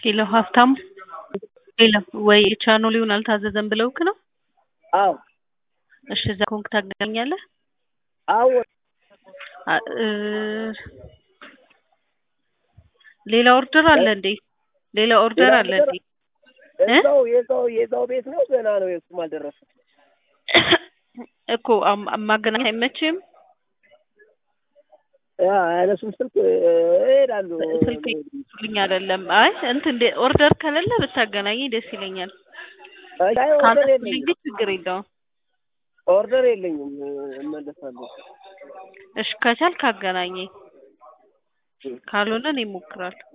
ሄሎ ሀብታሙ ሄሎ ወይ ቻናሉን አልታዘዘም ብለውክ ነው? አዎ እሺ እዛ ከሆንክ ታገናኛለህ? አዎ አ- እ ሌላ ኦርደር አለ እንዴ? ሌላ ኦርደር ሌላ አለ ኦርደር እንዴ? እዛው የዛው የዛው ቤት ነው ገና ነው የሱም አልደረሰም። እኮ አም- ማገናኘት አይመችም? ያ ያነሱም ስልክ እሄዳሉ። ስልክ ልኝ አይደለም። አይ እንትን እንደ ኦርደር ከሌለ ብታገናኝ ደስ ይለኛል። አይ ኦርደር ካነሱልኝ የለኝም ግን ችግር የለውም። ኦርደር የለኝም እመለሳለሁ። እሺ ከቻልክ አገናኘኝ፣ ካልሆነ እኔ እሞክራለሁ።